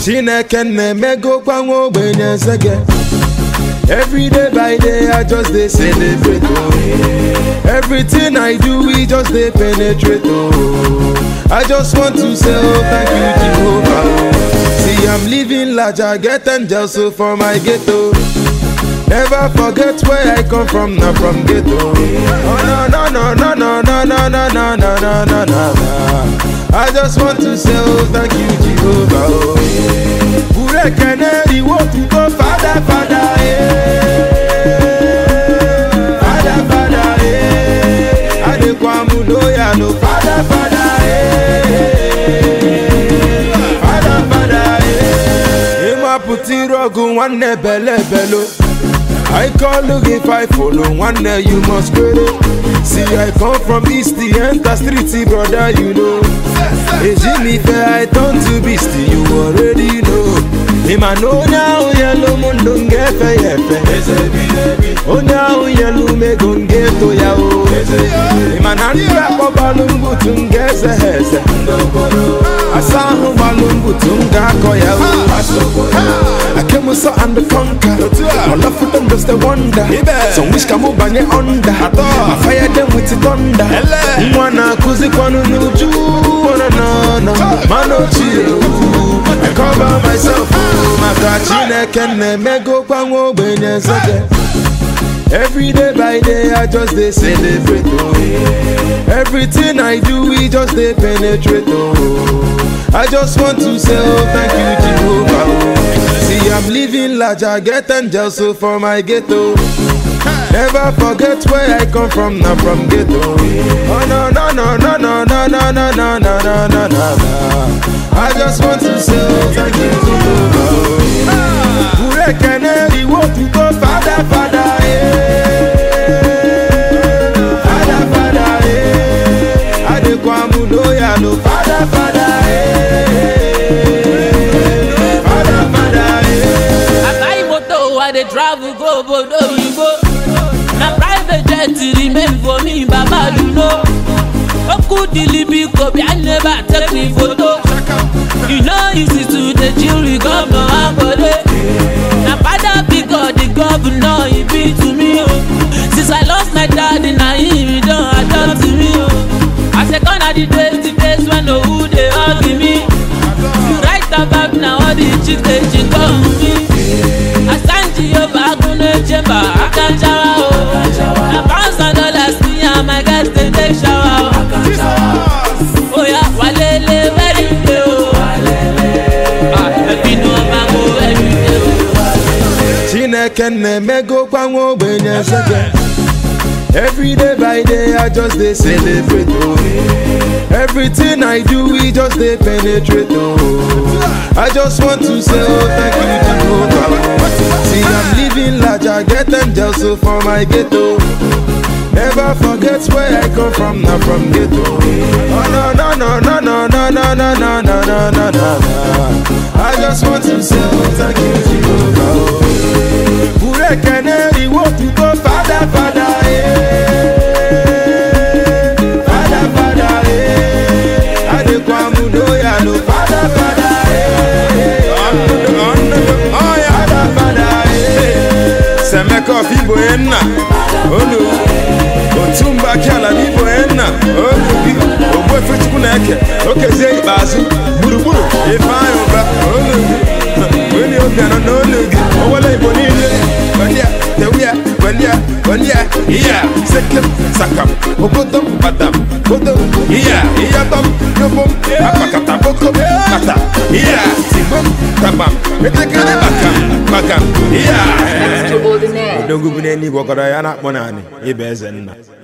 chineke na-emegokwa nwa ogbenye eze Every day by day, I just dey celebrate. Oh. Everything I do, we just dey penetrate. Oh. I just want to say, oh, thank you, Jehovah. Oh. See, I'm living large, I get angels so for my ghetto. Never forget where I come from, not from ghetto. Oh, no, no, no, no, no, no, no, no, no, no, no, no, no. I just want to say, oh, thank you, Jehovah. Oh. Ure keneri wo tu go father, father, eh. Father, father, eh. Adekwamu loya no father, father, eh. Father, father, eh. Ima puti rogu nwanne bele belo. I call look if I follow one day you must credit. See I come from east the enter street brother you know. Ejimi fair I turn to beast you already know. Ima no now yellow mundo ngefe yefe. Onye ahụ yelu mego ngeto ya o. Ima na ndị akpọ gbalụ mbutu nga eze ha eze. Asa ahụ gbalụ mbutu m ga-akọ ya o. I came with so and the conquer. My love for them just a wonder. Some wish come over under. I fire them with the thunder. Mwana kuzi kwanu nuju. Wana na na. Mano chill. I cover myself. Maka chineke na-emego kwa nwa ogbenye eze. Every day by day, I just dey celebrate. Oh. Everything I do, we just dey penetrate. Oh. I just want to say, oh, thank you, Jehovah. Oh. See, I'm living large, I get angels so for my ghetto. Never forget where I come from, not from ghetto. Oh no no no no no no no no no no no no no. I just want to say, oh, thank you, Jehovah. Ure keneri wo tu go father father. Father, father, eh. Adekwamu loya no father, father, eh. Father, father, eh. I buy motor, I dey travel go obodo oyibo. Na private jet remain for me, Baba you know. Oku dilibi kobi, I never take me photo. You know easy to dey chill with governor Akode. Na father because the governor he be to me o. Since I lost my daddy, na him he don adopt me o. I say gone are the days, the days when owu dey hug me. You write about na all the chicks dey chick on me. Asanji Yoba Agunle Chamber, Akanjawa o. Na pounds and dollars me and my guys dey take shower o. Oya walele very day o. Ah, ẹbí ni wọ́n máa ń wo every day o. Chineke na-emego kwa nwa ogbenye eze. Every day by day, I just dey celebrate. Oh. Everything I do, we just dey penetrate. Oh. I just want to say, oh, thank you, Jehovah. See, I'm living large, I get angels so for my ghetto. Never forget where I come from, not from ghetto. Oh no no no no no no no no no no no no no. I just want to say, oh, thank you, Jehovah. Oh. Ure keneri wo tu go father father eh. Father father eh. Adekwamu loya no father father eh. Father father eh. Semeko fibo enna olu otumba kiala bibo enna olu bi ogbo efechukwu na-eke okezie ikpeazụ gburugburu ifeanyị ụba olu gị onye obi anọ n'olu gị owele igbo niile gbandia tewia gbandia gbandia iya sekem sakam okodom badam kodom iya iyatom yobom akpakata bokom kata iya tigbom tabam etekere bakam bakam iya Extraordinaire. odogwu bụ n'eluigwe ọkọrọ ya na-akpọ naanị ịba eze nna